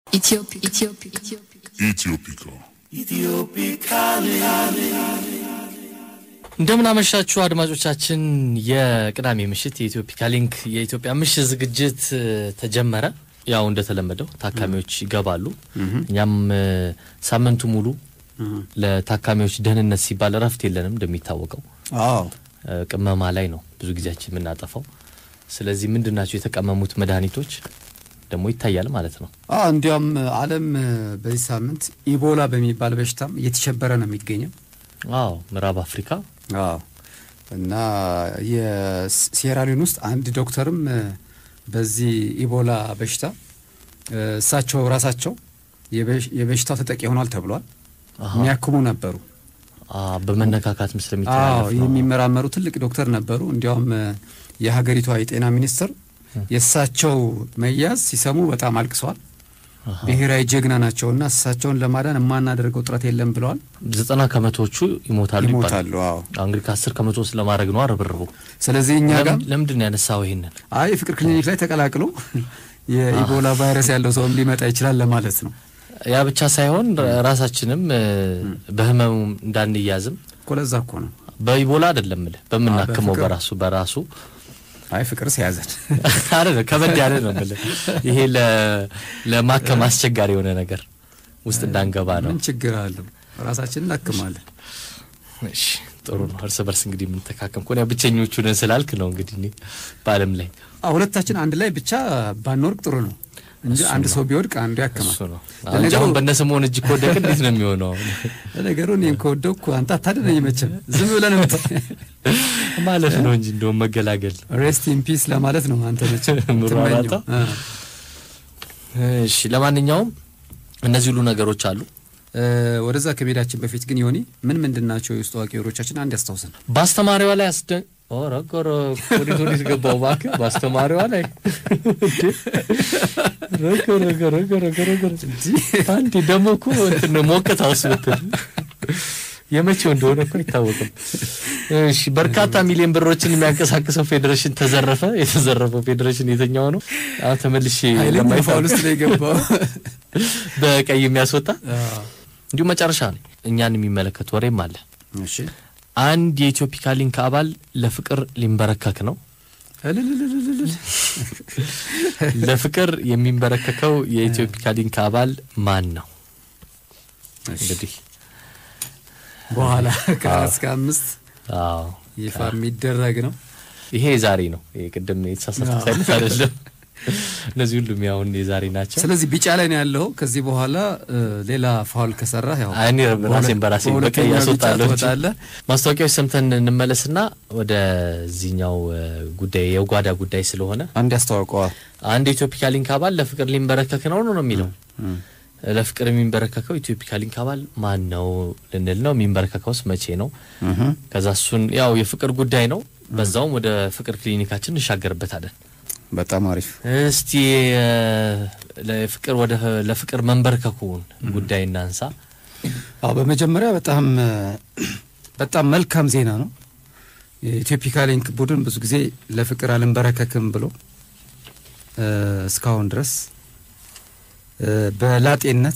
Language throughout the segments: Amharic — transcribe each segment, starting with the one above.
Ethiopic. Ethiopic. Ethiopia. እንደምን አመሻችሁ አድማጮቻችን። የቅዳሜ ምሽት የኢትዮፒካ ሊንክ የኢትዮጵያ ምሽት ዝግጅት እ, ተጀመረ። ያው እንደተለመደው ታካሚዎች ይገባሉ። እኛም እ, ሳምንቱ ሙሉ ለታካሚዎች ደህንነት ሲባል እረፍት የለንም። እንደሚታወቀው አዎ እ, ቅመማ ላይ ነው ብዙ ጊዜያችን የምናጠፋው። ስለዚህ ምንድን ናቸው የተቀመሙት መድኃኒቶች ደግሞ ይታያል ማለት ነው። አዎ እንዲያውም ዓለም በዚህ ሳምንት ኢቦላ በሚባል በሽታም እየተሸበረ ነው የሚገኘው። አዎ ምዕራብ አፍሪካ አዎ እና የሴራሊዮን ውስጥ አንድ ዶክተርም እ፣ በዚህ ኢቦላ በሽታ እ፣ እሳቸው ራሳቸው የበሽ- የበሽታው ተጠቂ ሆኗል ተብሏል። አሃ። የሚያክሙ ነበሩ። አ, በመነካካትም አዎ ስለሚተላለፍ ነው። የሚመራመሩ ትልቅ ዶክተር ነበሩ። እንዲያውም እ፣ የሀገሪቷ የጤና ሚኒስትር የእሳቸው መያዝ ሲሰሙ በጣም አልቅሰዋል። አሃ። ብሔራዊ ጀግና ናቸውና እሳቸውን ለማዳን የማናደርገው ጥረት የለም ብለዋል። ዘጠና ከመቶዎቹ ይሞታሉ ይባላል። ይሞታሉ። አዎ አዎ፣ እንግዲህ ከአስር ከመቶ ውስጥ ለማድረግ ነው ርብርቡ። ስለዚህ እኛ ጋር ለምን- ለምንድን ነው ያነሳው ይሄንን? አይ የፍቅር ክሊኒክ ላይ ተቀላቅሎ የኢቦላ ቫይረስ ያለው ሰውም ሊመጣ ይችላል ለማለት ነው ያ ብቻ ሳይሆን ራ- ራሳችንም እ, በህመሙ እንዳንያዝም እኮ ለዛ እኮ ነው። በኢቦላ አይደለም ምልህ በምናክመው በፍቅር። በራሱ በራሱ አይ ፍቅር ሲያዘን አይደለም ከበድ ያለ ነው ምልህ ይሄ ለ- ለማከም አስቸጋሪ የሆነ ነገር ውስጥ እንዳንገባ ነው። ምን ችግር አለው? ራሳችን እናክማለን። እሺ ጥሩ ነው። እርስ በርስ እንግዲህ የምንተካከም ከሆነ ያው ብቸኞቹ ነን ስላልክ ነው እንግዲህ እኔ በዓለም ላይ አዎ ሁለታችን አንድ ላይ ብቻ ባንወርቅ ጥሩ ነው እንጂ እሱ አንድ ነው። ሰው ቢወድቅ አንዱ ያክማል። እሱ ነው። አንቺ ለነገሩ- አሁን በእነ ስምኦን እጅ ከወደቅ እንዴት ነው የሚሆነው? ለነገሩ እኔም ከወደኩ አንተ አታድነኝ መቼም ዝም ብለን ምት ማለት ነው እንጂ እንደውም መገላገል ነው። ሬስት ኢን ፒስ ለማለት ነው አንተ መቼም ምሯሯጣ? የምትመኘው። አ። እሺ ለማንኛውም እነዚህ ሁሉ ነገሮች አሉ። እ፣ ወደዛ ከመሄዳችን በፊት ግን ዮኒ ምን ምንድን ናቸው የውስጥ አዋቂ ወሬዎቻችን? አንድ ያስታውሰን። በአስተማሪዋ ላይ አስደ ኧረ ኧረ ወዴት ወዴት ገባው እባክህ በአስተማሪዋ ላይ ረገ ረገ ረገ ረገ ረገ አንዴ ደግሞ እኮ እንትን ነው ሞቅታ ውስጥ ብትል የመቼው እንደሆነ እኮ አይታወቅም። እሺ በርካታ ሚሊዮን ብሮችን የሚያንቀሳቅሰው ፌዴሬሽን ተዘረፈ። የተዘረፈው ፌዴሬሽን የትኛው ነው? አሁን ተመልሼ ኃይለኛ ለማይታወቅ ፋውል ውስጥ ነው የገባው። በቀይ የሚያስወጣ አ፣ እንዲሁም መጨረሻ ነው እኛን የሚመለከት ወሬም አለ። እሺ አንድ የኢትዮፒካ ሊንክ አባል ለፍቅር ሊንበረከክ ነው። እልልልልልል። ለፍቅር የሚንበረከከው የኢትዮፒካ ሊንክ አባል ማን ነው? እንግዲህ በኋላ ከአራት እስከ አምስት አዎ ይፋ የሚደረግ ነው። ይሄ የዛሬ ነው። ይሄ ቅድም የተሳሳትኩት አይነት አይደለም። እነዚህ ሁሉም ያሁን የዛሬ ናቸው። ስለዚህ ቢጫ ላይ ነው ያለው። ከዚህ በኋላ እ፣ ሌላ ፋውል ከሰራ ያው አይ፣ እኔ ራሴን በራሴ በቀይ በሁለተኛው ያስወጣለሁ ቢጫ እንጂ። ትወጣለህ። ማስታወቂያዎች ሰምተን እንመለስና ወደዚህኛው እ, ጉዳይ የጓዳ ጉዳይ ስለሆነ አንድ ያስተዋውቀዋል። አንድ የኢትዮፒካ ሊንክ አባል ለፍቅር ሊንበረከክ ነው ነው የሚለው ለፍቅር የሚንበረከከው ኢትዮፒካ ሊንክ አባል ማን ነው ልንል ነው። የሚንበረከከውስ መቼ ነው? ከዛ እሱን ያው የፍቅር ጉዳይ ነው። በዛውም ወደ ፍቅር ክሊኒካችን እንሻገርበታለን። በጣም አሪፍ እስቲ እ፣ ለፍቅር ወደ ለፍቅር መንበርከኩን ጉዳይ እናንሳ። አዎ በመጀመሪያ በጣም እ፣ በጣም መልካም ዜና ነው። የኢትዮፒካ ሊንክ ቡድን ብዙ ጊዜ ለፍቅር አልንበረከክም ብሎ እ፣ እስካሁን ድረስ እ፣ በላጤነት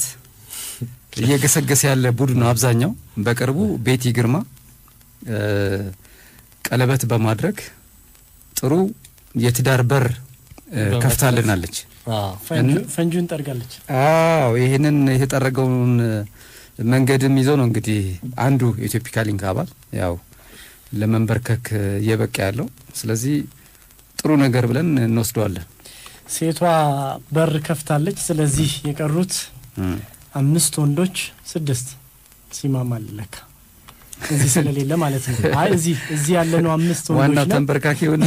እየገሰገሰ ያለ ቡድን ነው። አብዛኛው በቅርቡ ቤቲ ግርማ እ፣ ቀለበት በማድረግ ጥሩ የትዳር በር እ፣ በመክፈት። ከፍታልናለች። አዎ ፈንጁ- ፈንጁን ጠርጋለች። አዎ ይህንን የተጠረገውን መንገድም ይዞ ነው እንግዲህ አንዱ የኢትዮፒካ ሊንክ አባል ያው ለመንበርከክ እየበቃ ያለው። ስለዚህ ጥሩ ነገር ብለን እንወስደዋለን። ሴቷ በር ከፍታለች። ስለዚህ የቀሩት አምስት ወንዶች ስድስት ሲማማ ለካ እዚህ ስለሌለ ማለት ነው። አይ እዚህ እዚህ ያለነው አምስት ዋናው ወንዶች ነን። ተንበርካኪውን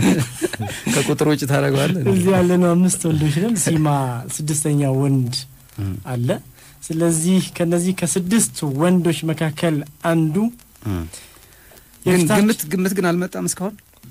ከቁጥር ውጭ ታደርገዋለን። እዚህ ያለነው አምስት ወንዶች ነን። ሲማ ስድስተኛ ወንድ አለ። ስለዚህ ከነዚህ ከስድስት ወንዶች መካከል አንዱ ግን የፊታችን- ግምት ግምት ግን አልመጣም እስካሁን።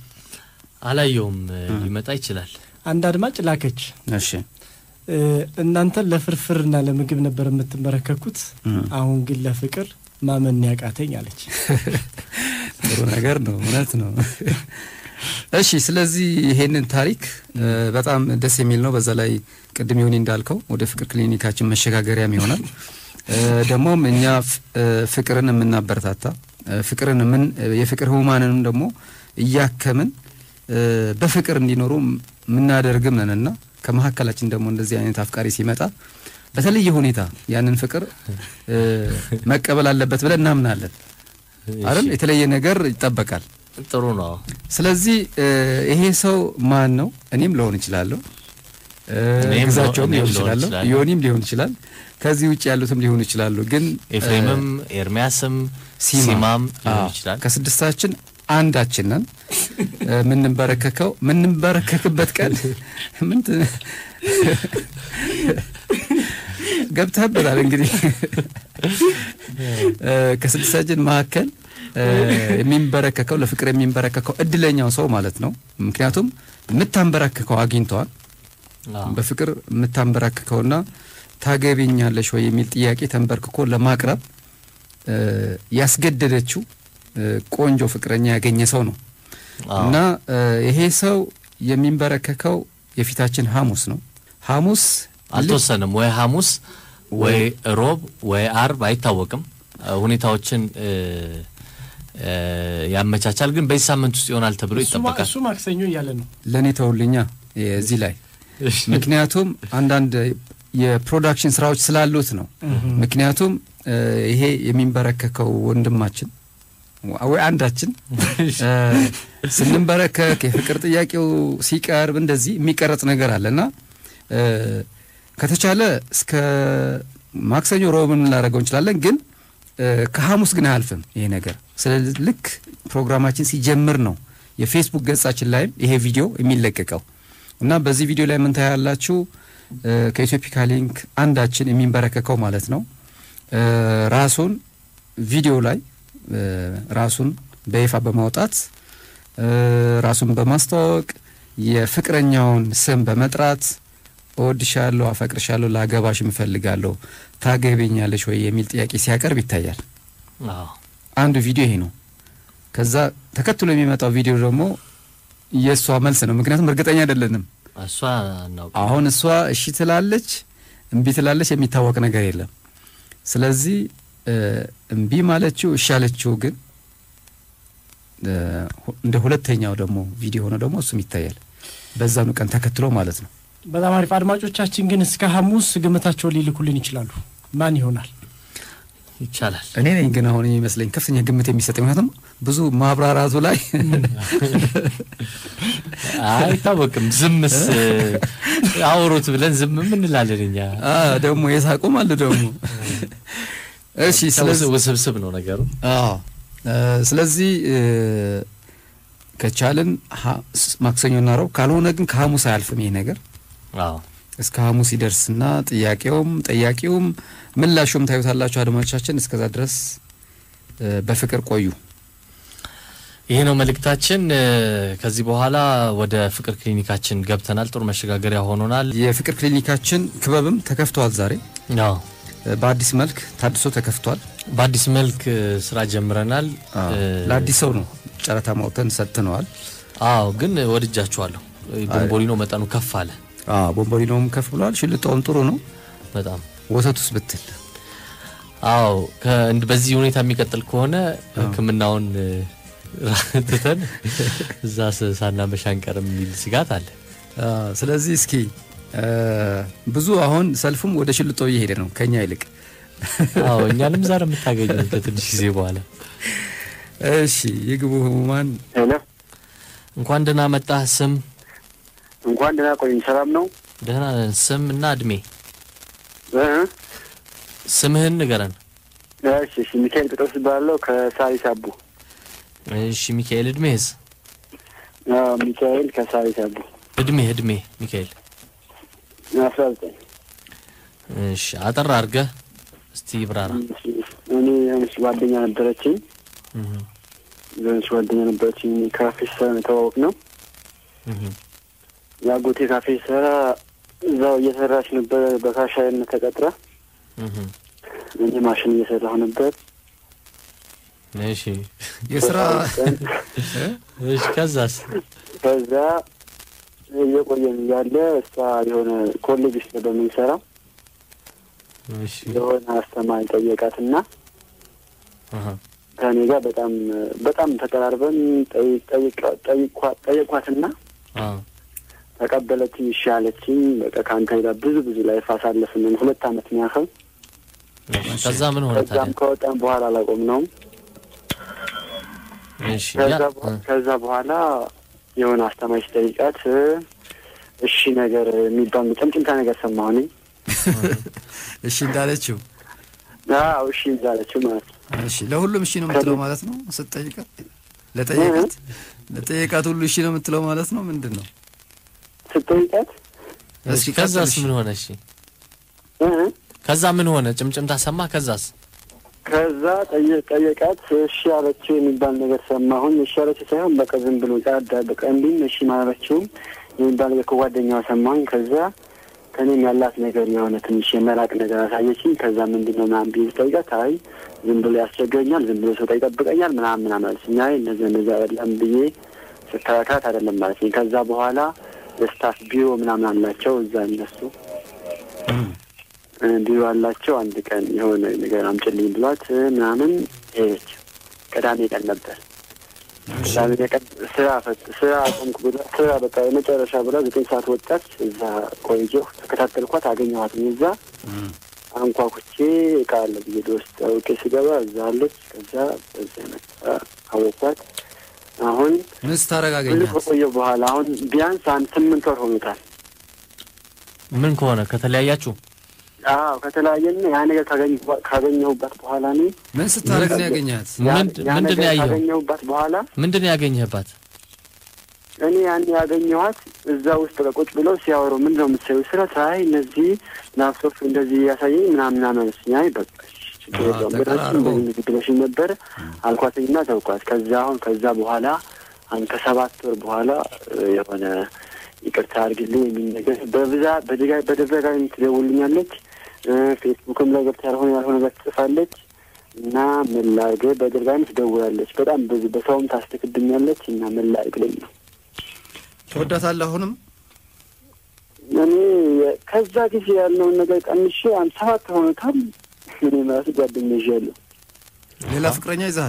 አላየውም። እ፣ ሊመጣ ይችላል። አንድ አድማጭ ላከች። እሺ እ፣ እናንተ ለፍርፍርና ለምግብ ነበር የምትመረከኩት፣ አሁን ግን ለፍቅር ማመን ያቃተኝ አለች። ጥሩ ነገር ነው። እውነት ነው። እሺ ስለዚህ ይሄንን ታሪክ እ፣ በጣም ደስ የሚል ነው። በዛ ላይ ቅድም ይሁን እንዳልከው ወደ ፍቅር ክሊኒካችን መሸጋገሪያም ይሆናል። እ፣ ደግሞም እኛ ፍ- እ፣ ፍቅርን የምናበረታታ እ፣ ፍቅርን ምን የፍቅር ህሙማንንም ደግሞ እያከምን እ፣ በፍቅር እንዲኖሩ የምናደርግም ነንና ከመካከላችን ደግሞ እንደዚህ አይነት አፍቃሪ ሲመጣ በተለየ ሁኔታ ያንን ፍቅር እ፣ መቀበል አለበት ብለን እናምናለን አይደል? የተለየ ነገር ይጠበቃል። ጥሩ ነው። ስለዚህ እ፣ ይሄ ሰው ማን ነው? እኔም ልሆን እችላለሁ፣ እ፣ እኔም ግዛቸውም እኔም ሊሆን ልሆን ይችላለሁ፣ እችላለሁ። ዮኒም ሊሆን ይችላል፣ ከዚህ ውጭ ያሉትም ሊሆኑ ይችላሉ። ግን ኤፍሬምም ኤርሚያስም ሲማ ሲማም ሊሆን አዎ፣ ይችላል። ከስድስታችን አንዳችን ነን እ፣ የምንበረከከው የምንበረከክበት ቀን ምን ት- ገብተህበታል እንግዲህ እ፣ ከስድስታችን መካከል እ፣ የሚንበረከከው ለፍቅር የሚንበረከከው እድለኛው ሰው ማለት ነው። ምክንያቱም የምታንበረከከው አግኝተዋል። አዎ። በፍቅር የምታንበረክከውና ታገቢኛለሽ ወይ የሚል ጥያቄ ተንበርክኮ ለማቅረብ እ፣ ያስገደደችው እ፣ ቆንጆ ፍቅረኛ ያገኘ ሰው ነው አዎ። እና እ፣ ይሄ ሰው የሚንበረከከው የፊታችን ሐሙስ ነው። ሐሙስ አልተወሰንም ወይ ሐሙስ ወይ ሮብ ወይ አርብ አይታወቅም። እ፣ ሁኔታዎችን እ፣ እ፣ ያመቻቻል። ግን በዚህ ሳምንት ውስጥ ይሆናል ተብሎ እሱ ማ- ይጠበቃል። እሱ ማክሰኞ እያለ ነው። ለእኔ ተውልኛ እዚህ ላይ ምክንያቱም አንዳንድ የፕሮዳክሽን ስራዎች ስላሉት ነው። ምክንያቱም እ፣ ይሄ የሚንበረከከው ወንድማችን ወይ አንዳችን እ፣ ስንንበረከክ የፍቅር ጥያቄው ሲቀርብ እንደዚህ የሚቀረጽ ነገር አለ እና እ፣ ከተቻለ እስከ ማክሰኞ ሮብን ልናደርገው እንችላለን ግን እ፣ ከሐሙስ ግን አያልፍም ይሄ ነገር። ስለዚህ ልክ ፕሮግራማችን ሲጀምር ነው የፌስቡክ ገጻችን ላይም ይሄ ቪዲዮ የሚለቀቀው እና በዚህ ቪዲዮ ላይ ምን ታያላችሁ? እ፣ ከኢትዮፒካ ሊንክ አንዳችን የሚንበረከከው ማለት ነው እ፣ ራሱን ቪዲዮ ላይ እ፣ ራሱን በይፋ በማውጣት እ፣ ራሱን በማስተዋወቅ የፍቅረኛውን ስም በመጥራት እወድሻለሁ፣ አፈቅርሻለሁ፣ ላገባሽ እፈልጋለሁ፣ ታገቢኛለሽ ወይ የሚል ጥያቄ ሲያቀርብ ይታያል። አዎ። አንዱ ቪዲዮ ይሄ ነው። ከዛ ተከትሎ የሚመጣው ቪዲዮ ደግሞ የእሷ መልስ ነው። ምክንያቱም እርግጠኛ አይደለንም። እሷ እናውቅ አሁን እሷ እሺ ትላለች፣ እምቢ ትላለች፣ የሚታወቅ ነገር የለም። ስለዚህ እ፣ እምቢ ማለችው እሺ አለችው ግን እ፣ ሁ- እንደ ሁለተኛው ደግሞ ቪዲዮ ሆነ ደግሞ እሱም ይታያል በዛኑ ቀን ተከትሎ ማለት ነው። በጣም አሪፍ። አድማጮቻችን ግን እስከ ሐሙስ ግምታቸውን ሊልኩልን ይችላሉ። ማን ይሆናል? ይቻላል። እኔ ነኝ ግን አሁን የሚመስለኝ ከፍተኛ ግምት የሚሰጠኝ ምክንያቱም ብዙ ማብራራቱ ላይ አይታወቅም። ዝምስ አውሩት ብለን ዝም ምን እንላለን እኛ። አ፣ ደግሞ የሳቁም አለ ደግሞ እሺ ስለዚህ ውስብስብ ነው ነገሩ። አዎ እ፣ ስለዚህ እ፣ ከቻልን ሀ- ስ- ማክሰኞና ረቡዕ ካልሆነ ግን ከሐሙስ አያልፍም ይሄ ነገር አዎ እስከ ሐሙስ ይደርስና ጥያቄውም ጠያቂውም ምላሹም ታዩታላችሁ አድማጮቻችን። እስከዛ ድረስ እ፣ በፍቅር ቆዩ። ይሄ ነው መልእክታችን። እ፣ ከዚህ በኋላ ወደ ፍቅር ክሊኒካችን ገብተናል። ጥሩ መሸጋገሪያ ሆኖናል። የፍቅር ክሊኒካችን ክበብም ተከፍተዋል። ዛሬ አዎ እ፣ በአዲስ መልክ ታድሶ ተከፍቷል። በአዲስ መልክ እ፣ ስራ ጀምረናል። አዎ፣ እ፣ ለአዲስ ሰው ነው ጨረታ ማውተን ሰጥነዋል። አዎ ግን ወድጃችኋለሁ። ቦምቦሊኖ መጠኑ ከፍ አለ አዎ ቦምቦሊኖም ከፍ ብሏል። ሽልጣውም ጥሩ ነው። በጣም ወተቱስ ብትል አዎ ከእንድ- በዚህ ሁኔታ የሚቀጥል ከሆነ ሕክምናውን እ፣ ትተን እዛ ስ- ሳናመሽ አንቀርም የሚል ስጋት አለ። አ፣ ስለዚህ እስኪ እ፣ ብዙ አሁን ሰልፉም ወደ ሽልጦ እየሄደ ነው ከኛ ይልቅ። አዎ እኛንም ዛሬ የምታገኙ ከትንሽ ጊዜ በኋላ እሺ የግቡ ህሙማን ሄሎ እንኳን ደህና መጣህ። ስም እንኳን ደህና ቆዩኝ። ሰላም ነው? ደህና ነን። ስም እና እድሜ እ? ስምህን ንገረን። እሺ እሺ። ሚካኤል ጴጥሮስ እባላለሁ ከሳሪስ አቡ። እሺ ሚካኤል። እድሜህስ? አዎ፣ ሚካኤል ከሳሪስ አቡ እድሜህ እድሜ ሚካኤል። አስራ ዘጠኝ እሺ አጠር አድርገህ እስቲ ብራራ። እኔ የሆነች ጓደኛ ነበረችኝ። እህ የሆነች ጓደኛ ነበረችኝ። ካፌ ስሰራ ነው የተዋወቅነው። እህ የአጎቴ ካፌ ስሰራ እዛው እየሰራች ነበር በካሻይነት ተቀጥራ። እህ እኔ ማሽን እየሰራሁ ነበር። እሺ የስራ እሺ ከዛስ ከዛ እየቆየን እያለ እሷ የሆነ ኮሌጅ ውስጥ ነበር የምንሰራው እሺ የሆነ አስተማሪ ጠየቃትና አሃ ከእኔ ጋር በጣም በጣም ተቀራርበን ጠይ- ጠይቃ- ጠይቋ- ጠየኳትና አ ተቀበለችኝ። እሺ አለችኝ። በቃ ከአንተ ጋር ብዙ ብዙ ላይፍ አሳለፍን ሁለት አመት የሚያህል እሺ ከዛ ምን ሆነ ከዛም ታዲያ ከወጣን በኋላ አላቆምነውም። እሺ ከዛ ያ በ- ከዛ በኋላ የሆነ አስተማሪ ሲጠይቃት እሺ ነገር የሚባል ጭምጭምታ ነገር ሰማሁ እኔ። እሺ እንዳለችው አዎ እሺ እንዳለችው ማለት ነው። እሺ ለሁሉም እሺ ነው የምትለው ማለት ነው ስትጠይቃት ለጠየቃት ለጠየቃት ሁሉ እሺ ነው የምትለው ማለት ነው ምንድን ነው ስትጠይቃት እሺ ከዛስ ምን ሆነ እሺ እ ከዛ ምን ሆነ ጭምጭምታ ሰማ ከዛስ ከዛ ጠየ- ጠየቃት እሺ አለችው የሚባል ነገር ሰማሁኝ። እሺ አለችው ሳይሆን በቃ ዝም ብሎ ጫዳ በቃ እንዲህም እሺ ማለችውም የሚባል ነገር ከጓደኛዋ ሰማሁኝ። ከዛ ከኔም ያላት ነገር የሆነ ትንሽ የመራቅ ነገር አሳየችኝ። ከዛ ምንድን ነው ምናምን ብዬ ስጠይቃት አይ ዝም ብሎ ያስቸግረኛል፣ ዝም ብሎ ሰው ይጠብቀኛል ምናምን ምናምን አለችኝ። አይ እነዚህ እነዚህ አይደለም ብዬ ስከራከራት አይደለም ማለችኝ። ከዛ በኋላ የስታፍ ቢሮ ምናምን አላቸው እዛ እነሱ እ ቢሮ አላቸው። አንድ ቀን የሆነ ነገር አምጭልኝ ብሏት እ ምናምን ሄደች። ቅዳሜ ቀን ነበር። ቅዳሜ ቀን ስራ ፈት ስራ አቆምኩ ብላ ስራ በቃ የመጨረሻ ብላ ዘጠኝ ሰዓት ወጣች። እዛ ቆየሁ፣ ተከታተልኳት፣ አገኘኋት። እዛ አንኳኩቼ እቃ አለ ብዬ ውስጥ አውቄ ስገባ እዛ አለች። ከዛ በዛ መጣ አወኳት። አሁን ምን ስታረግ ብዙ አገኛት ከቆየሁ በኋላ አሁን ቢያንስ አንድ ስምንት ወር ሆኖታል። ምን ከሆነ ከተለያያችሁ አዎ ከተለያየን ያ ነገር ካገኘሁ- ካገኘሁባት በኋላ እኔ ምን ስታረግ ነው ያገኛት ያ- ምንድ- ያ ምንድን ነው ነገር ያየኸው? ካገኘሁባት በኋላ ምንድን ነው ያገኘህባት እኔ ያን ያገኘኋት እዛ ውስጥ በቃ ቁጭ ብለው ሲያወሩ ምንድን ነው የምትሰሪው ስላት አይ እነዚህ ላፕቶፕ እንደዚህ ያሳየኝ ምናምን ምናምን አለችኝ። አይ በቃ እሺ፣ ችግር አዎ፣ የለውም ተቀራርበው። ብለሽኝ እንደዚህ እንደዚህ ብለሽኝ ነበር አልኳትኝና ተውኳት። ከዛ አሁን ከዛ በኋላ አሁን ከሰባት ወር በኋላ እ፣ የሆነ ይቅርታ አድርግልኝ የሚል ነገር በብዛት በደጋ- በተደጋጋሚ ትደውልኛለች። እ፣ ፌስቡክም ላይ ገብታ ያልሆነ ያልሆነ ነገር ትጽፋለች እና ምን ላድርግ በተደጋጋሚ ትደውላለች። በጣም ብዙ በሰውም ታስተክብኛለች እና ምን ላድርግ ልኝ ነው ትወዳታለህ አሁንም እኔ ከዛ ጊዜ ያለውን ነገር ቀንሼ አንድ ሰባት ሆኖታል። እኔ ራሱ ጓደኛ ይዣለሁ፣ ሌላ ፍቅረኛ ይዘሃል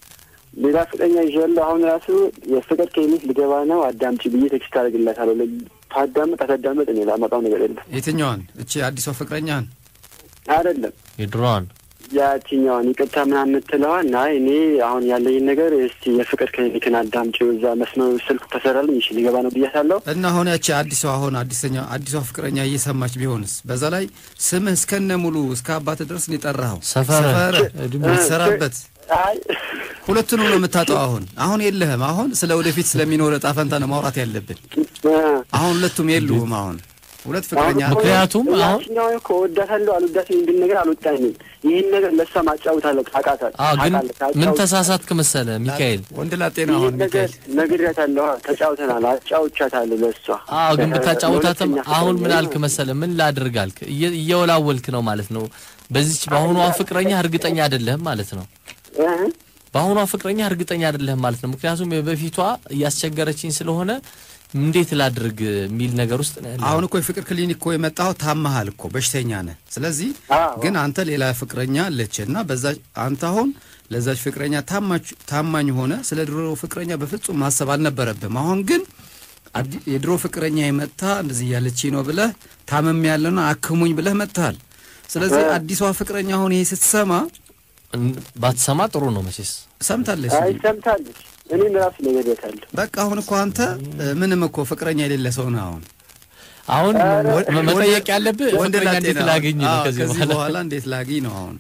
ሌላ ፍቅረኛ ይዣለሁ። አሁን ራሱ የፍቅር ክሊኒክ ልገባ ነው አዳምጪ ብዬ ቴክስት አደርግላታለሁ። ታዳምጥ አታዳምጥ እኔ ላመጣው ነገር የለም። የትኛዋን እቺ አዲሷ ፍቅረኛህን አይደለም የድሮዋን ያችኛዋን ይቅርታ ምናምን የምትለዋን አይ እኔ አሁን ያለኝን ነገር እስቲ የፍቅር ክሊኒክን አዳምጪው እዛ መስመሩ ስልክ ተሰራልኝ እሺ ልገባ ነው ብያታለሁ። እና አሁን ያቺ አዲሷ አሁን አዲሰኛ አዲሷ ፍቅረኛ እየሰማች ቢሆንስ በዛ ላይ ስምህ እስከነ ሙሉ እስከ አባት ድረስ ነው የጠራኸው ሰፈር ሰፈር የምትሰራበት አይ ሁለቱንም ነው የምታጠው አሁን አሁን የለህም አሁን ስለ ወደፊት ስለሚኖር እጣ ፈንታ ነው ማውራት ያለብን አሁን ሁለቱም የሉም አሁን ሁለት ፍቅረኛ አሁን እኮ ምክንያቱም አሁን- ያችኛዋ እኮ እወዳታለሁ አልወዳትም የሚል ነገር አልወጣኝም። ይህን ነገር ለእሷ ማጫውታለሁ ታውቃታለህ። አዎ ግን ታውቃለህ፣ ምን ታጫውት- ተሳሳትክ መሰለ ሚካኤል ወንድ ላጤ ነው አሁን ይህን ነገር ሚካኤል ነግሬያታለሁ። ተጫውተናል፣ አጫውቻታለሁ ለእሷ አዎ ግን ብታጫውታትም ለሁለተኛ አሁን ምን ፍቅረኛ አልክ መሰለ ምን ላድርግ አልክ እየ- እየወላወልክ ነው ማለት ነው በዚች በአሁኗ ፍቅረኛ እርግጠኛ አይደለህም ማለት ነው እ? በአሁኗ ፍቅረኛ እርግጠኛ አይደለህም ማለት ነው ምክንያቱም የበፊቷ እያስቸገረችኝ ስለሆነ እንዴት ላድርግ የሚል ነገር ውስጥ ነው ያለው አሁን እኮ የፍቅር ክሊኒክ እኮ የመጣኸው ታመሃል እኮ በሽተኛ ነህ ስለዚህ አዎ። ግን አንተ ሌላ ፍቅረኛ አለች እና በዛ አንተ አሁን ለዛች ፍቅረኛ ታማች- ታማኝ ሆነ ስለ ድሮ ፍቅረኛ በፍጹም ማሰብ አልነበረብም አሁን ግን አዲ- የድሮ ፍቅረኛ የመጣ እንደዚህ እያለች ነው ብለህ ታመም ያለና አክሙኝ ብለህ መጥተሃል ስለዚህ እ። አዲሷ ፍቅረኛ አሁን ይሄ ስትሰማ እን- ባትሰማ ጥሩ ነው መቼስ ሰምታለች አይ ሰምታለች። እኔም ራሱ ነግሬያታለሁ። በቃ አሁን እኮ አንተ እ፣ ምንም እኮ ፍቅረኛ የሌለ ሰው ነህ አሁን አሁን ኧረ፣ ወ- መ- መጠየቅ ያለብህ ወንድ ፍቅረኛ ላጤ እንዴት ነህ። ላገኝ ነው አዎ፣ ከዚህ ከዚህ በኋላ በኋላ እንዴት ላግኝ ነው አሁን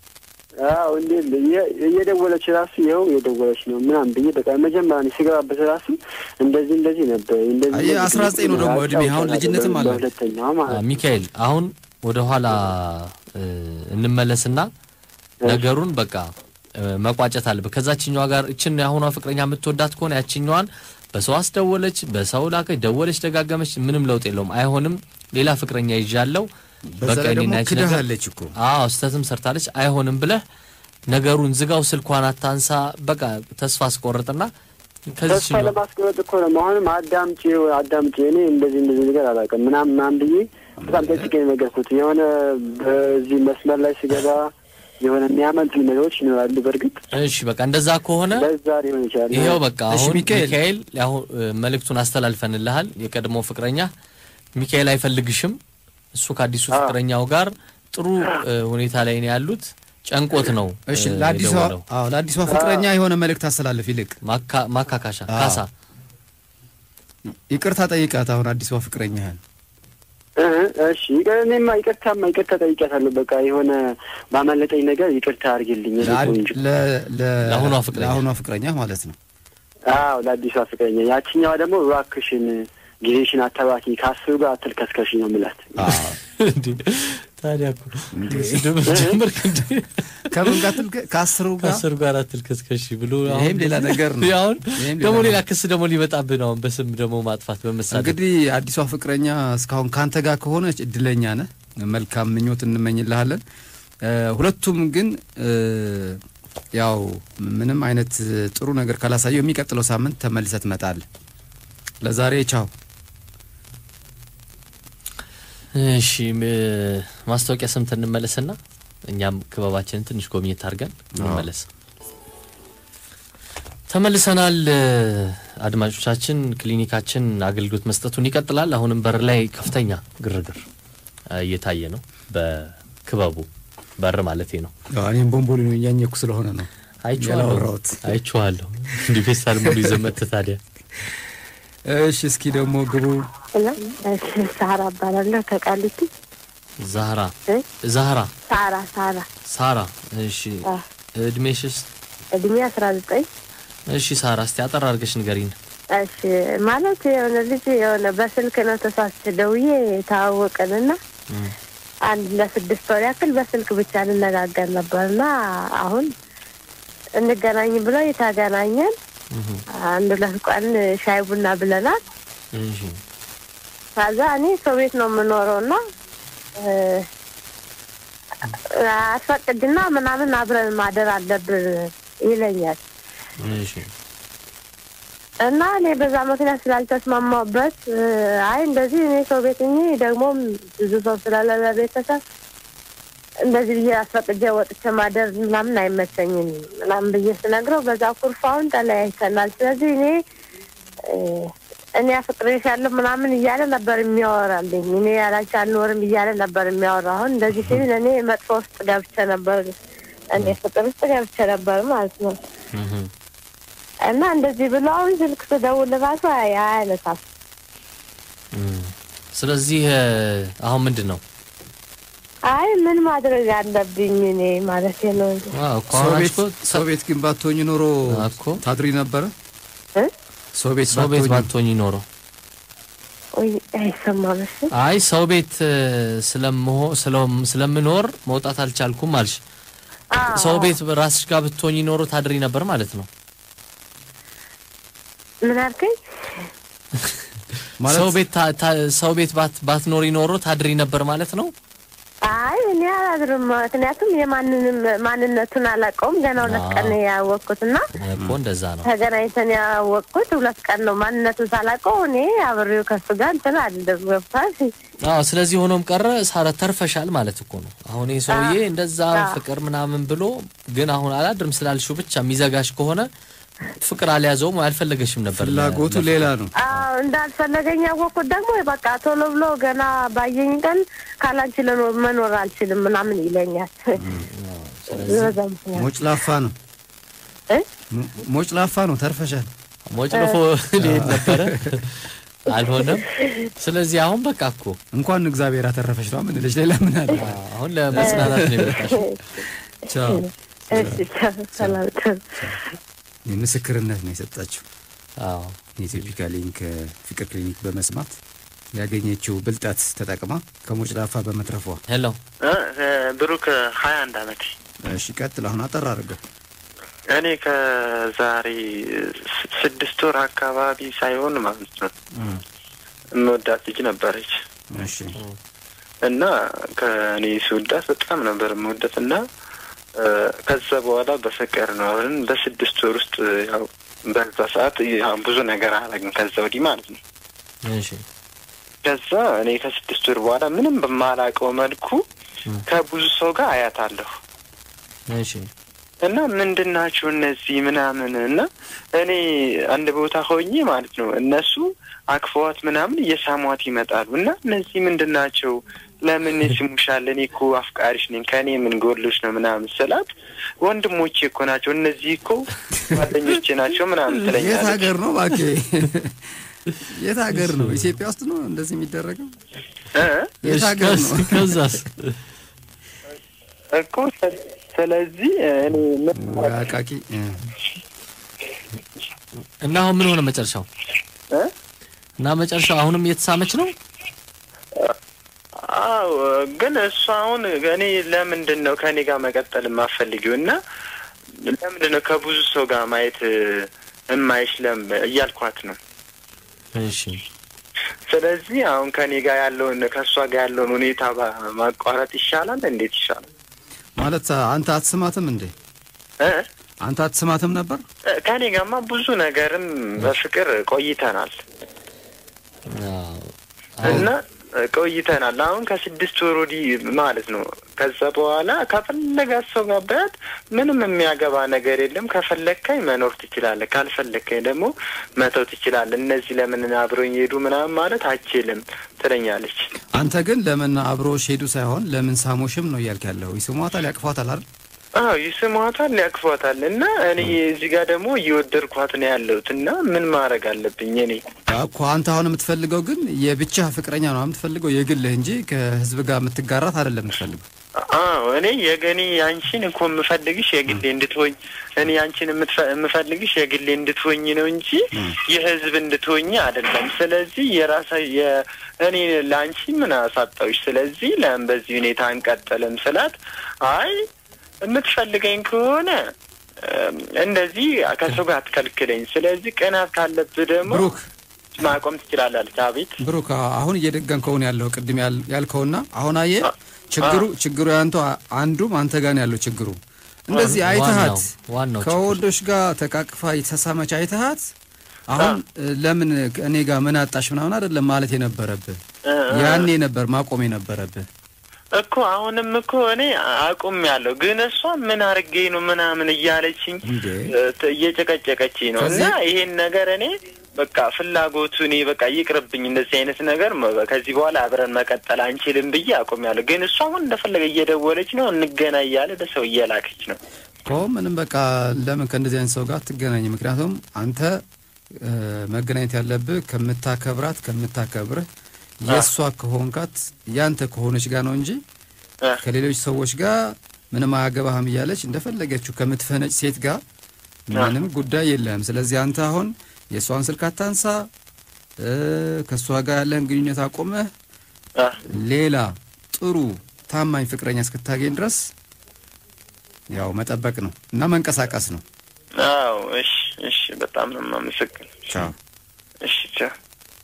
አዎ እንዴ እየ- እየደወለች ራሱ ይኸው እየደወለች ነው ምናምን ብዬ በቃ መጀመሪያ እኔ ስገባበት ራሱ እንደዚህ እንደዚህ ነበር እንደዚህ አየህ፣ እንደዚህ 19 ነው ደግሞ እድሜ፣ አሁን ልጅነትም አለ። ለሁለተኛዋ አ፣ ማለት ነው። ሚካኤል አሁን ወደ ኋላ እ፣ እንመለስና ነገሩን በቃ እ፣ መቋጨት አለብህ። ከዛችኛዋ ጋር እችን የአሁኗ ፍቅረኛ የምትወዳት ከሆነ ያችኛዋን በሰው አስደወለች፣ በሰው ላከች፣ ደወለች፣ ደጋገመች፣ ምንም ለውጥ የለውም። አይሆንም፣ ሌላ ፍቅረኛ ይዣለው፣ በዛ በቃ ላይ እኔና ደግሞ ያቺ ነገር ክዳሃለች እኮ አዎ ስህተትም ሰርታለች፣ አይሆንም ብለህ ነገሩን ዝጋው፣ ስልኳን አታንሳ፣ በቃ ተስፋ አስቆርጥና ከዚህ ተስፋ ለማስቀመጥ እኮ ነው። አሁንም አዳምጪ አዳምጪ፣ እኔ እንደዚህ እንደዚህ ነገር አላውቅም ምናምን ምናምን ብዬ በጣም ጠጭቄ ነው የነገርኩት። የሆነ በዚህ መስመር ላይ ስገባ የሆነ የሚያመልጡኝ ነገሮች ይኖራሉ። በእርግጥ እሺ፣ በቃ እንደዛ ከሆነ ለዛ ሊሆን ይችላል። ይሄው በቃ እሺ፣ አሁን ሚካኤል። ሚካኤል አሁን እ፣ መልእክቱን አስተላልፈንልሃል። የቀድሞ ፍቅረኛ ሚካኤል አይፈልግሽም። እሱ ከአዲሱ አዎ። ፍቅረኛው ጋር ጥሩ እ፣ ሁኔታ ላይ ነው ያሉት። ጨንቆት ነው እሺ እ፣ ለአዲሷ የደወለው። አዎ ለአዲሷ ፍቅረኛ የሆነ መልእክት አስተላልፍ። ይልቅ ማካ- ማካካሻ አዎ። ካሳ ይቅርታ ጠይቃት። አሁን አዲሷ ፍቅረኛህን እ፣ እሺ ይቅር- እኔማ ይቅርታማ ይቅርታ ጠይቄያታለሁ። በቃ የሆነ ባመለጠኝ ነገር ይቅርታ አድርጊልኝ የኔ ቆንጆ። ለ- ለ- ለአሁኗ ፍቅረኛ። ለአሁኗ ፍቅረኛ ማለት ነው። አዎ ለአዲሷ ፍቅረኛ። ያችኛዋ ደግሞ እባክሽን ጊዜሽን አታባኪ፣ ከአስሩ ጋር አትልከስከሽ ነው የምላት። አዎ እንዴ ታዲያ እኮ ስድብ ጀመርክ እንዴ? ከምን ጋር ትልከ ከአስሩ ጋር ከአስር ጋር አትልከስከሽ ብሎ ይሄም አሁን ሌላ ነገር ነው። አሁን ይሄም ደግሞ ሌላ ሌላ ክስ ደግሞ ሊመጣብህ ነው። አሁን በስም ደግሞ ማጥፋት በመሳደብ እንግዲህ አዲሷ ፍቅረኛ እስካሁን ካንተ ጋር ከሆነች እድለኛ ነህ። መልካም ምኞት እንመኝልሃለን። እ፣ ሁለቱም ግን እ፣ ያው ምንም አይነት ጥሩ ነገር ካላሳየው የሚቀጥለው ሳምንት ተመልሰ ትመጣለህ። ለዛሬ ቻው። እሺ ም- ማስታወቂያ ሰምተን እንመለስና እኛም ክበባችንን ትንሽ ጎብኝት አድርገን እንመለስ። ተመልሰናል። እ፣ አድማጮቻችን ክሊኒካችን አገልግሎት መስጠቱን ይቀጥላል። አሁንም በር ላይ ከፍተኛ ግርግር እ፣ እየታየ ነው። በክበቡ በር ማለቴ ነው። ያው እኔም ቦምቦሊ ነው እያኘኩ ስለሆነ ነው አይቼዋለሁ ያላወራሁት። አይቼዋለሁ። እንዲህ ፌስታል ሙሉ ይዘመት ታዲያ እሺ፣ እስኪ ደግሞ ግቡ። እና እሺ ሳራ እባላለሁ ከቃሊቲ ዛህራ እ? ዛህራ ሳራ ሳራ ሳራ እሺ አ፣ እድሜሽስ እድሜ አስራ ዘጠኝ እሺ ሳራ እስቲ አጠር አድርገሽ ንገሪን እሺ ማለት የሆነ ልጅ የሆነ በስልክ ነው ተሳስቼ ደውዬ የተዋወቅንና እም፣ አንድ ለስድስት ወር ያክል በስልክ ብቻ እንነጋገር ነበርና አሁን እንገናኝ ብለው የተገናኘን እም፣ አንድ ሁለት ቀን ሻይ ቡና ብለናል። እሺ ከዛ እኔ ሰው ቤት ነው የምኖረው እና እ፣ አስፈቅድና ምናምን አብረን ማደር አለብን ይለኛል እሺ እና እኔ በዛ ምክንያት ስላልተስማማበት እ፣ አይ እንደዚህ እኔ ሰው ቤት እኔ ደግሞ ብዙ ሰው ስለሌለ ቤተሰብ እንደዚህ ብዬ አስፈቅጄ ወጥቼ ማደር ምናምን አይመቸኝም ምናምን ብዬ ስነግረው በዛ ኩርፋውን ተለያይተናል። ስለዚህ እኔ እ፣ እኔ አፍቅሬሻለሁ ምናምን እያለ ነበር የሚያወራልኝ። እኔ ያላንቺ አልኖርም እያለ ነበር የሚያወራ። አሁን እንደዚህ ሲል እኔ መጥፎ ውስጥ ገብቼ ነበር፣ እኔ ፍቅር ውስጥ ገብቼ ነበር ማለት ነው። እም፣ እና እንደዚህ ብሎ አሁን ስልክ ስደውል ራሱ አይ- አያነሳም። እም። ስለዚህ እ፣ አሁን ምንድን ነው አይ ምን ማድረግ አለብኝ እኔ ማለት ነው እንጂ ዋው እኮ ሰው አሁን ቤት እኮ ሰው ቤት ግን ባትሆኝ ኖሮ እኮ ታድሪ ነበረ። እ? ሰው ቤት ሰው ቤት ባትሆኝ ባትሆኝ ኖሮ ወይ አይሰማም። እሺ አይ ሰው ቤት እ፣ ስለምሆ ስለም- ስለምኖር መውጣት አልቻልኩም አልሽ። አዎ። ሰው ቤት ራስሽ ጋር ብትሆኝ ኖሮ ታድሪ ነበር ማለት ነው። ምን አልከኝ? ማለት ሰው ቤት ታ- ታ- ሰው ቤት ባት- ባትኖሪ ኖሮ ታድሪ ነበር ማለት ነው። አይ እኔ አላድርም። ምክንያቱም የማንንም ማንነቱን አላውቀውም። ገና ሁለት አዎ። ቀን ነው ያወቅኩት እና እኮ እንደዛ ነው። ተገናኝተን ያወቅኩት ሁለት ቀን ነው። ማንነቱን ሳላውቀው እኔ አብሬው ከሱ ጋር እንትን አልልም። ገብቷል? አዎ ስለዚህ ሆኖም ቀረ ሳረ ተርፈሻል ማለት እኮ ነው። አሁን ይህ ሰውዬ እንደዛ አዎ። ፍቅር ምናምን ብሎ ግን አሁን አላድርም ስላልሽው ብቻ የሚዘጋሽ ከሆነ ፍቅር አልያዘውም አልፈለገሽም ነበር። ፍላጎቱ ለ- ሌላ ነው። አዎ እንዳልፈለገኝ ያወቅኩት ደግሞ በቃ ቶሎ ብሎ ገና ባየኝ ቀን ካላንቺ ለኖር መኖር አልችልም ምናምን ይለኛል። በዛ ምክንያት ሞጭ ላፋ ነው። እ? ሞ- ሞጭ ላፋ ነው። ተርፈሻል። ሞጭልፎ ሊሄድ ነበረ አልሆነም። ስለዚህ አሁን በቃ እኮ እንኳን እግዚአብሔር አተረፈሽ ነው ምን ልጅ ሌላ ምን አለ? አሁን ለመጽናናት ነው የመጣሽ። ቻው። እሺ ሰላም ቻው። ምስክርነት ነው የሰጣችው አዎ የኢትዮፒካ ሊንክ ፍቅር ክሊኒክ በመስማት ያገኘችው ብልጠት ተጠቅማ ከሞጭ ላፋ በመትረፏ። ሄሎ ብሩክ ሀያ አንድ አመት እሺ ቀጥል። አሁን አጠር አድርገው። እኔ ከዛሬ ስ- ስድስት ወር አካባቢ ሳይሆን ማለት ነው የምወዳት ልጅ ነበረች እሺ እና ከእኔ ስወዳት በጣም ነበር የምወዳት እና እ፣ ከዛ በኋላ በፍቅር ነው አብረን በስድስት ወር ውስጥ ያው በዛ ሰዓት ያው ብዙ ነገር አላግን ከዛ ወዲህ ማለት ነው። እሺ ከዛ እኔ ከስድስት ወር በኋላ ምንም በማላውቀው መልኩ ከብዙ ሰው ጋር አያታለሁ እሺ እና ምንድን ናቸው እነዚህ ምናምን እና እኔ አንድ ቦታ ሆኜ ማለት ነው እነሱ አክፈዋት ምናምን እየሳሟት ይመጣሉ እና እነዚህ ምንድን ናቸው ለምን ስሙሻል እኔ እኮ አፍቃሪሽ ነኝ ከእኔ ምን ጎሎች ነው ምናምን ስላት ወንድሞቼ እኮ ናቸው እነዚህ እኮ ጓደኞቼ ናቸው ምናምን የት ትለኛለች ሀገር ነው እባክህ? የት ሀገር ነው? ኢትዮጵያ ውስጥ ነው እንደዚህ የሚደረገው? እ? የት እሺ፣ ሀገር ነው? ከስ- ከዛስ እኮ ስለ- ስለዚህ እኔ ምን ወይ አቃቂ እ። እና አሁን ምን ሆነ መጨረሻው? እ? እና መጨረሻው አሁንም እየተሳመች ነው? አዎ ግን እሱ አሁን እኔ ለምንድን ነው ከእኔ ጋር መቀጠል የማፈልጊው እና ለምንድን ነው ከብዙ ሰው ጋር ማየት እማይሽ ለም እያልኳት ነው። እሺ ስለዚህ አሁን ከእኔ ጋር ያለውን ከእሷ ጋር ያለውን ሁኔታ ባ- ማቋረጥ ይሻላል። እንዴት ይሻላል? ማለት አንተ አትስማትም እንዴ? እ? አንተ አትስማትም ነበር? እ፣ ከእኔ ጋርማ ብዙ ነገርም በፍቅር ቆይተናል አዎ። እና እ፣ ቆይተናል። አሁን ከስድስት ወር ወዲህ ማለት ነው። ከዛ በኋላ ከፈለጋት ሰው ጋር በያት ምንም የሚያገባ ነገር የለም። ከፈለግከኝ መኖር ትችላለህ፣ ካልፈለግከኝ ደግሞ መተው ትችላለህ። እነዚህ ለምን አብረኝ ሄዱ ምናምን ማለት አችልም ትለኛለች። አንተ ግን ለምን አብሮሽ ሄዱ ሳይሆን ለምን ሳሞሽም ነው እያልክ ያለው። ይስሟታል፣ ያቅፏታል አይደል? አዎ ይስሟታል፣ ያቅፏታል። እና እኔ እዚህ ጋር ደግሞ እየወደድኳት ነው ያለሁት እና ምን ማድረግ አለብኝ እኔ እኮ አንተ አሁን የምትፈልገው ግን የብቻ ፍቅረኛ ነው የምትፈልገው የግልህ እንጂ ከህዝብ ጋር የምትጋራት አይደለም የምትፈልገው። አዎ እኔ የገኔ አንቺን እኮ የምፈልግሽ የግሌ እንድትሆኝ እኔ አንቺን የምትፈ- የምፈልግሽ የግሌ እንድትሆኝ ነው እንጂ የህዝብ እንድትሆኝ አይደለም። ስለዚህ የራሳ እኔ ለአንቺ ምን አሳጣውሽ? ስለዚህ ለምን በዚህ ሁኔታ አንቀጥልም ስላት አይ የምትፈልገኝ ከሆነ እም፣ እንደዚህ ከሰው ጋር አትከልክለኝ። ስለዚህ ቅናት ካለብህ ደግሞ ብሩክ ማቆም ትችላለች። አቤት ብሩክ አሁን እየደገንከው ነው ያለው ቅድም ያል- ያልከውና አሁን አየህ ችግሩ ችግሩ ያንተ አንዱም አንተ ጋር ነው ያለው ችግሩ። እንደዚህ አይተሃት ዋናው- ዋናው ችግር። ከወንዶች ጋር ተቃቅፋ የተሳሳመች አይተሃት አሁን ለምን እኔ ጋር ምን አጣሽ ምናምን አይደለም ማለት የነበረብህ እ፣ እ። ያኔ ነበር ማቆም የነበረብህ። እኮ አሁንም እኮ እኔ አቁም ያለው ግን እሷ ምን አርጌ ነው ምናምን እያለችኝ እንዴ እ፣ ት- እየጨቀጨቀችኝ ነው። እና ከዚህ- ይሄን ነገር እኔ በቃ ፍላጎቱ እኔ በቃ ይቅርብኝ፣ እንደዚህ አይነት ነገር መ- ከዚህ በኋላ አብረን መቀጠል አንችልም ብዬ አቁም ያለው። ግን እሷ አሁን እንደፈለገ እየደወለች ነው እንገና እያለ ለሰው እየላከች ነው። እኮ ምንም በቃ ለምን ከእንደዚህ አይነት ሰው ጋር አትገናኝ? ምክንያቱም አንተ እ፣ መገናኘት ያለብህ ከምታከብራት ከምታከብርህ የእሷ ከሆንካት ያንተ ከሆነች ጋር ነው እንጂ እ፣ ከሌሎች ሰዎች ጋር ምንም አያገባህም እያለች እንደፈለገችው ከምትፈነጭ ሴት ጋር ምንም ጉዳይ የለህም። ስለዚህ አንተ አሁን የእሷን ስልክ አታንሳ፣ እ፣ ከእሷ ጋር ያለህን ግንኙነት አቆመህ እ፣ ሌላ ጥሩ ታማኝ ፍቅረኛ እስክታገኝ ድረስ ያው መጠበቅ ነው እና መንቀሳቀስ ነው። አዎ እሺ፣ እሺ፣ በጣም ነው የማመሰግን። ቻው። እሺ፣ ቻው።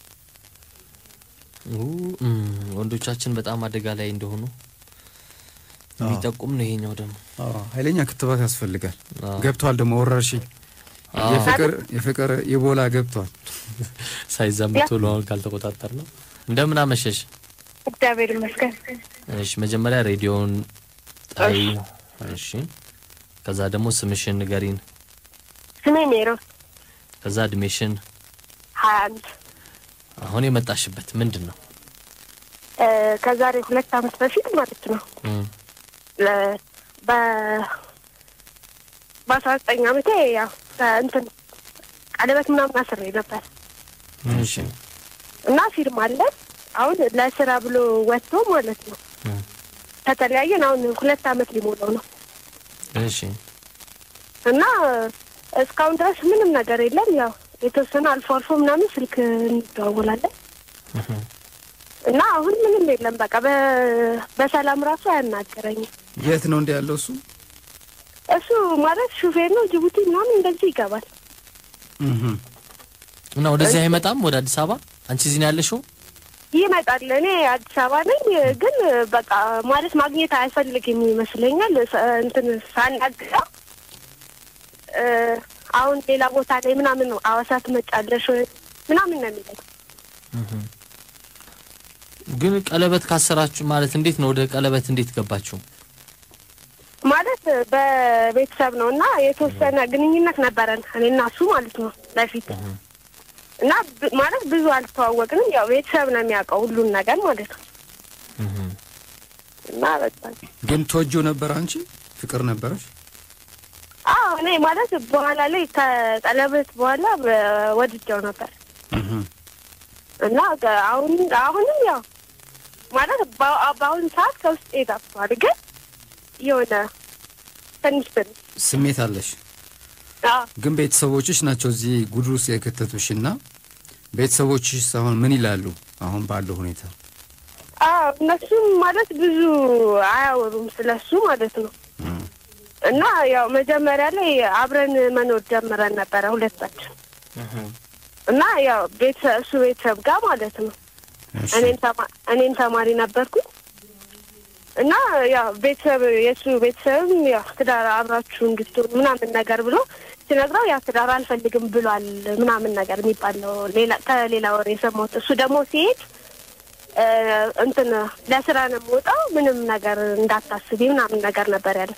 ኡ፣ እም፣ ወንዶቻችን በጣም አደጋ ላይ እንደሆኑ የሚጠቁም ነው ይሄኛው ደግሞ አዎ፣ ኃይለኛ ክትባት ያስፈልጋል። አዎ። ገብቷል ደግሞ ወረርሽኝ አዎ። የፍቅር የፍቅር ኢቦላ ገብቷል። ሳይዛመት ቶሎ አሁን ካልተቆጣጠር ነው። እንደምን አመሸሽ? እግዚአብሔር ይመስገን። እሺ መጀመሪያ ሬዲዮን ጣይ። እሺ ከዛ ደግሞ ስምሽን ንገሪን። ስሜ ሜሮን ከዛ እድሜሽን። ሀያ አንድ አሁን የመጣሽበት ምንድን ነው? እ፣ ከዛሬ ሁለት አመት በፊት ማለት ነው እም፣ ለ- በ በአስራ ዘጠኝ አመቴ ያው እንትን ቀለበት ምናምን አስሬ ነበር እሺ እና ፊርማ አለ። አሁን ለስራ ብሎ ወጥቶ ማለት ነው እም፣ ከተለያየን አሁን ሁለት አመት ሊሞላው ነው እሺ እና እስካሁን ድረስ ምንም ነገር የለም። ያው የተወሰነ አልፎ አልፎ ምናምን ስልክ እንደዋወላለን እህም፣ እና አሁን ምንም የለም። በቃ በ- በሰላም ራሱ አያናገረኝም። የት ነው እንዲ ያለው እሱ? እሱ ማለት ሹፌር ነው። ጅቡቲ ምናምን እንደዚህ ይገባል። እህም። እና ወደዚህ አይመጣም ወደ አዲስ አበባ? አንቺ እዚህ ነው ያለሽው? ይመጣል። እኔ አዲስ አበባ ነኝ፣ ግን በቃ ማለት ማግኘት አይፈልግም ይመስለኛል። ሰ- እንትን ሳናግረው እ፣ አሁን ሌላ ቦታ ላይ ምናምን ነው አዋሳ ትመጫለሽ ወይ ምናምን ነው የሚለኝ። ግን ቀለበት ካሰራችሁ ማለት እንዴት ነው? ወደ ቀለበት እንዴት ገባችሁ? ማለት በቤተሰብ ነው እና የተወሰነ ግንኙነት ነበረን እኔና እሱ ማለት ነው በፊት እና ብ- ማለት ብዙ አልተዋወቅንም። ያው ቤተሰብ ነው የሚያውቀው ሁሉን ነገር ማለት ነው እና በቃ ግን ተወጂው ነበር አንቺ ፍቅር ነበረሽ? አዎ እኔ ማለት በኋላ ላይ ከቀለበት በኋላ በ- ወድጀው ነበር እና ከ- አሁን አሁንም ያው ማለት በ- በአሁኑ ሰዓት ከውስጥ ጠፍቷል፣ ግን የሆነ ትንሽ ትንሽ ስሜት አለሽ? አዎ ግን ቤተሰቦችሽ ናቸው እዚህ ጉድ ውስጥ የከተቱሽ እና ቤተሰቦችሽ አሁን ምን ይላሉ? አሁን ባለው ሁኔታ አዎ እነሱም ማለት ብዙ አያወሩም ስለሱ ማለት ነው። እና ያው መጀመሪያ ላይ አብረን መኖር ጀምረን ነበረ ሁለታችን እና ያው ቤተሰብ እሱ ቤተሰብ ጋር ማለት ነው። እሺ። እኔም ተማ- እኔም ተማሪ ነበርኩኝ እና ያው ቤተሰብ የእሱ ቤተሰብም ያው ትዳር አብራችሁ እንድትሆኑ ምናምን ነገር ብሎ ሲነግረው ያው ትዳር አልፈልግም ብሏል ምናምን ነገር የሚባለው ሌላ ከሌላ ወሬ የሰማሁት። እሱ ደግሞ ሲሄድ እ፣ እንትን ለስራ ነው የምወጣው ምንም ነገር እንዳታስቢ ምናምን ነገር ነበር ያለ።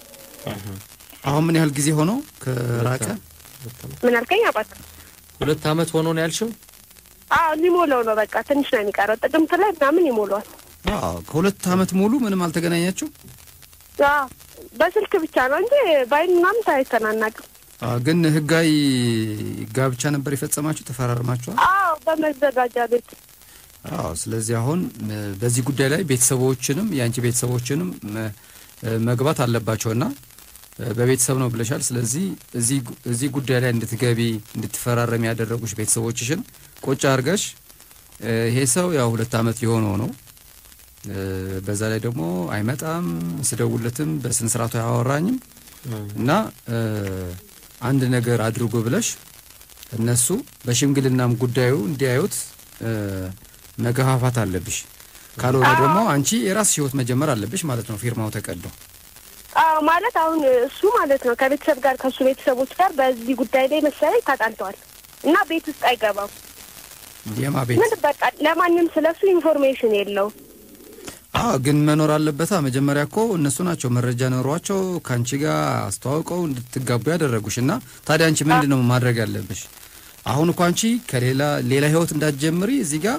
አሁን ምን ያህል ጊዜ ሆነው ከራቀ? ምን አልከኝ አባት? ሁለት አመት ሆኖ ነው ያልሽው? አዎ ሊሞላው ነው በቃ ትንሽ ነው የሚቀረው። ጥቅምት ላይ ምናምን ይሞላዋል። አዎ ከሁለት አመት ሙሉ ምንም አልተገናኛችሁ? አዎ በስልክ ብቻ ነው እንጂ ባይን ምናምን ታይተናናቅም። አዎ፣ ግን ህጋዊ ጋብቻ ነበር የፈጸማችሁ? ተፈራርማችኋል? አዎ በመዘጋጃ ቤት አዎ። ስለዚህ አሁን እ፣ በዚህ ጉዳይ ላይ ቤተሰቦችንም የአንቺ ቤተሰቦችንም እ፣ እ፣ መግባት አለባቸውና እ፣ በቤተሰብ ነው ብለሻል። ስለዚህ እዚህ ጉ- እዚህ ጉዳይ ላይ እንድትገቢ እንድትፈራረም ያደረጉሽ ቤተሰቦችሽን ቁጭ አድርገሽ እ፣ ይሄ ሰው ያው ሁለት አመት የሆነው ነው እ፣ በዛ ላይ ደግሞ አይመጣም፣ ስደውለትም በስነ ስርዓቱ አያወራኝም እና እ፣ አንድ ነገር አድርጎ ብለሽ እነሱ በሽምግልናም ጉዳዩ እንዲያዩት እ፣ መገፋፋት አለብሽ። ካልሆነ ደግሞ አንቺ የራስሽ ህይወት መጀመር አለብሽ ማለት ነው። ፊርማው ተቀዶ አዎ ማለት አሁን እሱ ማለት ነው ከቤተሰብ ጋር ከእሱ ቤተሰቦች ጋር በዚህ ጉዳይ ላይ መሰለኝ ተጣልተዋል እና ቤት ውስጥ አይገባም። የማ ቤት ምን በቃ ለማንም ስለሱ ኢንፎርሜሽን የለውም። አዎ፣ ግን መኖር አለበታ። መጀመሪያ እኮ እነሱ ናቸው መረጃ ኖሯቸው ከአንቺ ጋር አስተዋውቀው እንድትጋቡ ያደረጉሽ እና ታዲያ አንቺ ምንድን ነው ማድረግ ያለብሽ? አሁን እኮ አንቺ ከሌላ ሌላ ህይወት እንዳትጀምሪ እዚህ ጋር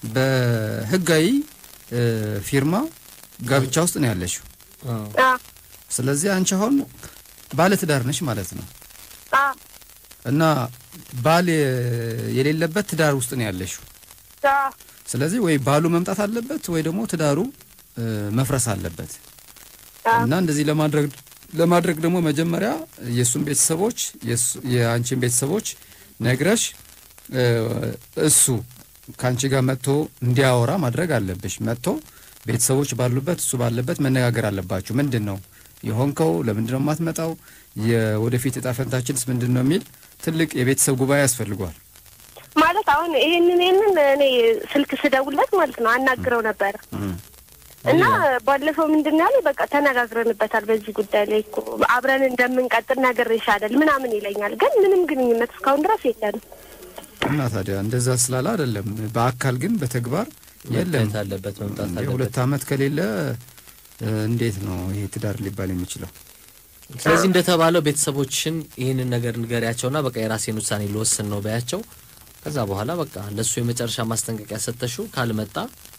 በህጋዊ እ፣ ፊርማ ጋብቻ ውስጥ ነው ያለሽው። አዎ ስለዚህ አንቺ አሁን ባለ ትዳር ነሽ ማለት ነው አዎ እና ባል የ- የሌለበት ትዳር ውስጥ ነው ያለሽው። አዎ ስለዚህ ወይ ባሉ መምጣት አለበት ወይ ደግሞ ትዳሩ እ፣ መፍረስ አለበት። አዎ እና እንደዚህ ለማድረግ ለማድረግ ደግሞ መጀመሪያ የእሱን ቤተሰቦች የእሱ- የአንቺን ቤተሰቦች ነግረሽ እ፣ እሱ ከአንቺ ጋር መጥቶ እንዲያወራ ማድረግ አለብሽ። መጥቶ ቤተሰቦች ባሉበት እሱ ባለበት መነጋገር አለባችሁ። ምንድን ነው የሆንከው? ለምንድን ነው የማትመጣው? የወደፊት እጣ ፈንታችንስ ምንድን ነው የሚል ትልቅ የቤተሰብ ጉባኤ ያስፈልጓል። ማለት አሁን ይሄንን ይሄንን እኔ ስልክ ስደውለት ማለት ነው አናግረው ነበረ እና ባለፈው ምንድን ነው ያለኝ፣ በቃ ተነጋግረንበታል በዚህ ጉዳይ ላይ እኮ አብረን እንደምንቀጥል ነግሬሻለሁ ምናምን ይለኛል። ግን ምንም ግንኙነት እስካሁን ድረስ የለንም። እና ታዲያ እንደዛ ስላለ አይደለም፣ በአካል ግን በተግባር የለም። መታየት አለበት መምጣት አለበት። የሁለት ዓመት ከሌለ እ፣ እንዴት ነው ይሄ ትዳር ሊባል የሚችለው? ስለዚህ እንደተባለው ቤተሰቦችን ይህንን ነገር ንገሪያቸውና በቃ የራሴን ውሳኔ ልወስን ነው በያቸው። ከዛ በኋላ በቃ ለእሱ የመጨረሻ ማስጠንቀቂያ ሰጠሽው ካልመጣ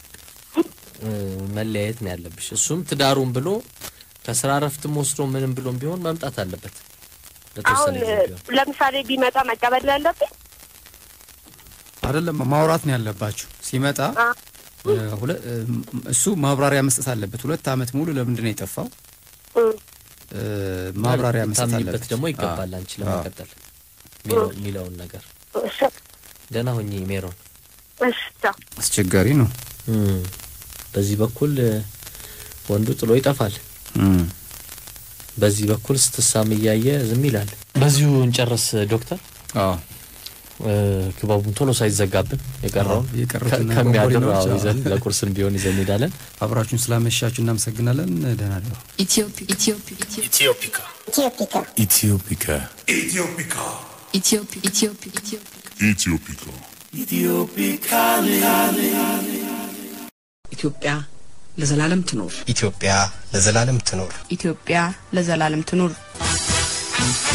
እ፣ መለያየት ነው ያለብሽ። እሱም ትዳሩን ብሎ ከስራ ረፍትም ወስዶ ምንም ብሎም ቢሆን መምጣት አለበት አሁን ለተወሰነ ጊዜ ቢሆን። ለምሳሌ ቢመጣ መቀበል ያለብኝ አይደለም ማውራት ነው ያለባችሁ። ሲመጣ አ እ፣ ሁለ- እ፣ እሱ ማብራሪያ መስጠት አለበት። ሁለት ዓመት ሙሉ ለምንድን ነው የጠፋው? እ፣ እ፣ ማብራሪያ መስጠት ታምኚበት አለበት። ደግሞ ይገባል አዎ። አንቺ ለመቀጠል የሚለው- የሚለውን ነገር እሺ ደህና ሁኚ ሜሮን። እሺ ቻው። አስቸጋሪ ነው። በዚህ በኩል እ፣ ወንዱ ጥሎ ይጠፋል። እም። በዚህ በኩል ስትሳም እያየ ዝም ይላል። በዚሁ እንጨርስ ዶክተር። አዎ እ፣ ክበቡን ቶሎ ሳይዘጋብን የቀረውን አዎ፣ የቀሩትን ከ- ከሚያድር ቦምቦሊኖች፣ አዎ፣ አዎ። ይዘን ለቁርስም ቢሆን ይዘን እንሄዳለን። አብራችሁን ስላመሻችሁ እናመሰግናለን። ደህና ደሩ። Ethiopia. Ethiopia. Ethiopia. Ethiopia. Ethiopia. Ethiopia. Ethiopia. Ethiopia. ኢትዮጵያ ለዘላለም ትኖር። ኢትዮጵያ ለዘላለም ትኖር። ኢትዮጵያ ለዘላለም ትኑር።